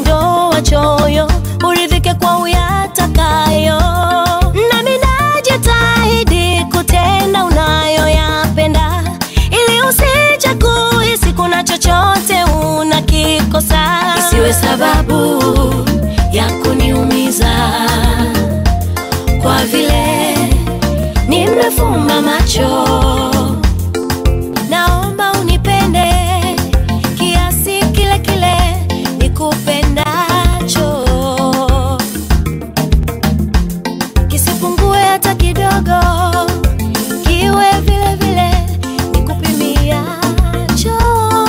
ondoa choyo, uridhike kwa uyatakayo. Nami najitahidi kutenda unayoyapenda, ili usije kuhisi kuna chochote unakikosa, isiwe sababu ya kuniumiza kwa vile nimefumba macho. Naomba unipende kiasi kile kile nikupendacho, kisipungue hata kidogo, kiwe vile vile nikupimiacho.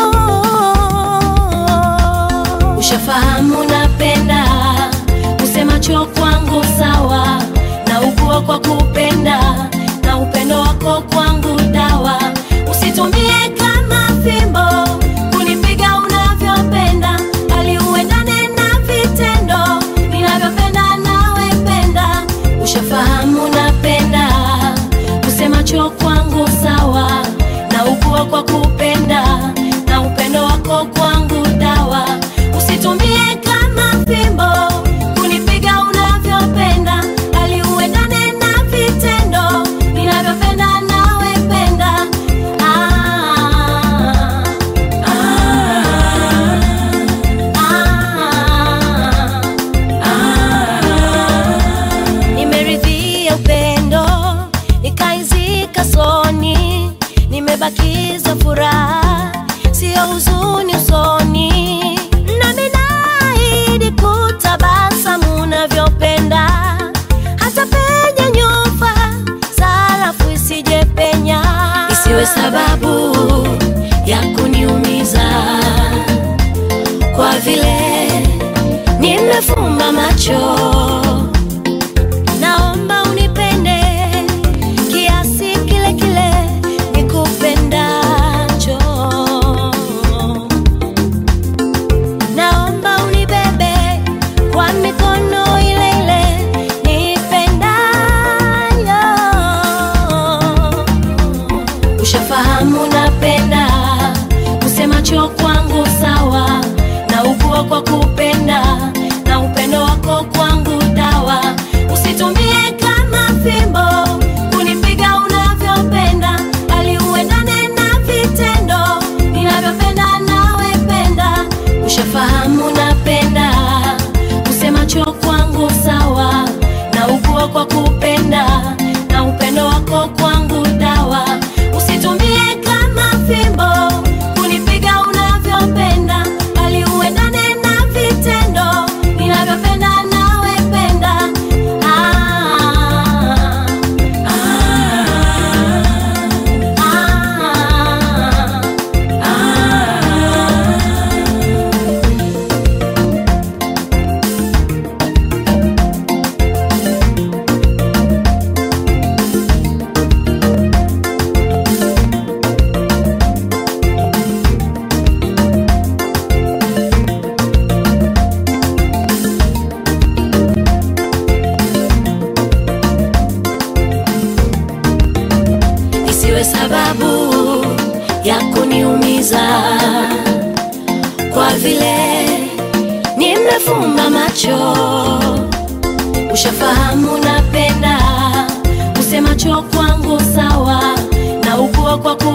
Ushafahamu napenda usemacho kwangu sawa, na ukua kwa kupenda na upendo wako kwangu dawa. Usitumie kama fimbo kunipiga unavyopenda, bali uendane na vitendo ninavyopenda nawe penda. Ushafahamu napenda usemacho kwangu sawa, na ukua kwa kupenda na upendo wako kwangu dawa. Usitumie kama fimbo kunipiga unavyopenda, bali uendane na vitendo ninavyopenda nawe penda. Ah, ah, ah, ah. Nimeridhia upendo nikaizika soni, nimebakiza furaha sio huzuni usoni, nami naahidi kutabasamu unavyopenda, hata penye nyufa sarafu isije penya, isiwe sababu ya kuniumiza kwa vile nimefumba macho. Naomba unipende kiasi kile kile nikupendacho. Naomba unibebe kwa mikono ile ile nipendayo. Ushafahamu napenda usemacho kwangu sawa, na ukua kwa kupenda na upendo wako kwangu dawa. Usitumie kama fimbo kunipiga unavyopenda, bali uendane na vitendo ninavyopenda nawe penda. Ushafahamu napenda usemacho kwangu sawa, na ukua kwa kupenda na upendo wako kwangu dawa. Usitumie kama fimbo kunipiga unavyopenda, bali uendane na vitendo ninavyopenda nawe penda. Ah, ah, ah, ah. isiwe sababu ya kuniumiza kwa vile nimefumba macho. Ushafahamu napenda usemacho kwangu sawa, na ukua kwa